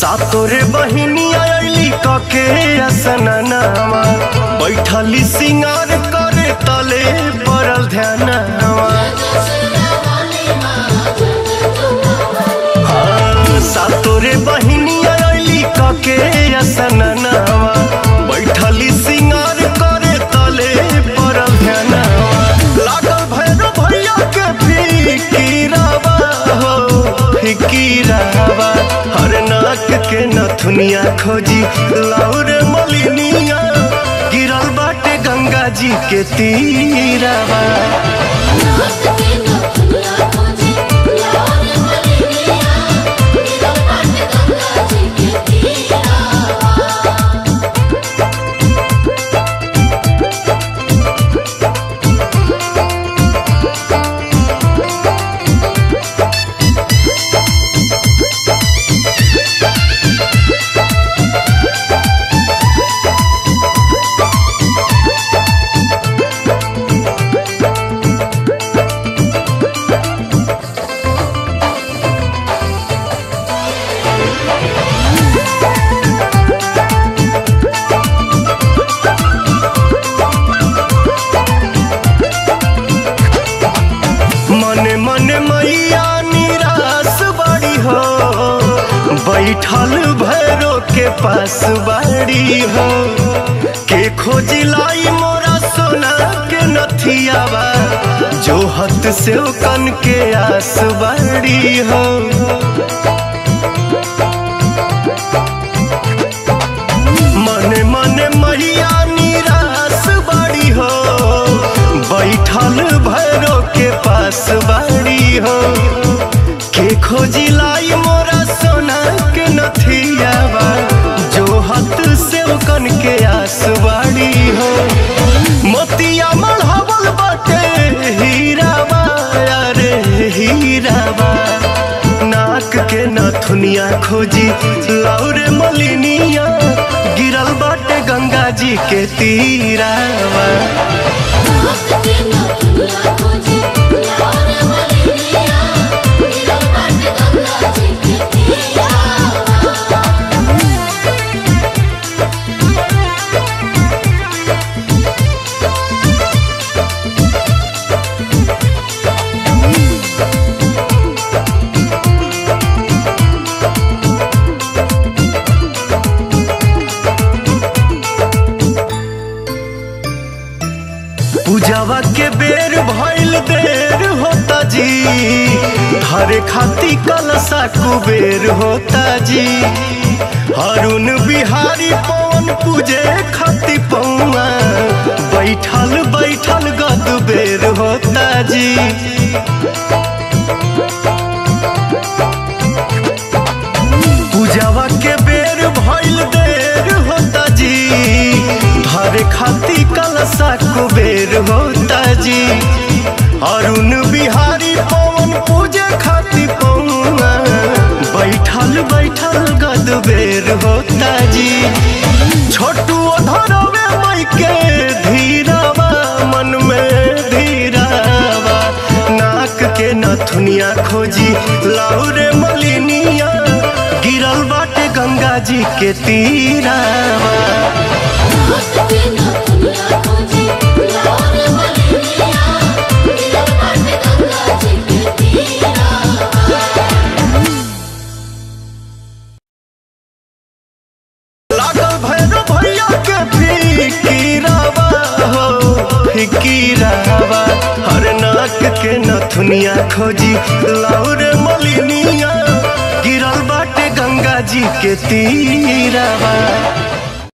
सातोरे बहिनी आयली कके असननावा बैठली सिंगार करे तले पड़ल ध्यानवा हाँ, सातोरे बहिनी आयली कके असननावा बैठली सिंगार करे तले पड़ल ध्यानवा लागल भैरव भैया के फिकीरावा हो फिकीरावा हर नाक के नथुनिया खोजी लाउरे मलिनिया गिरल बाटे गंगा जी के तीरावा मने मने मैया निराश बड़ी हो बैठल भैरो के पास बाड़ी हो के खोजिलाई मोरा सोना के नथियावा जो हत से कन के आस बाड़ी हो मने मने मैया निराश बड़ी हो बैठल भैरो के पास बाड़ी हो के खोजी लाई मोरा सोना के नथियावा जो हत से कन के आस बाड़ी हो मोतिया मढ़ावल बाटे हीरावा अरे हीरावा नाक के नथुनिया खोजी लाउरे मलिनिया गिरल बाटे गंगा जी के तीरावा पूजावा के बेर भइल देर होता जी हरे खाती कलसा कुबेर होता जी हरुण बिहारी पवन पूजे खाती पौआ बैठल बैठल गद बेर होता जी पूजावा के बेर भइल देर होता जी धरे खाती कलसा कुबेर होता जी अरुण बिहारी पवन पूजे खाती पौआ बैठल बैठल गद बेर होता जी छोटू धरवे मई के धीरावा मन में धीरावा नाक के नथुनिया खोजी लाउरे मलिनिया गिरल बाटे गंगा जी के तीरावा लागल भैरव भैया के फिकीरावा हो फिकीरावा हर नाक के नथुनिया खोजी लाउरे मलिनिया गिरल बाटे गंगा जी के तीरावा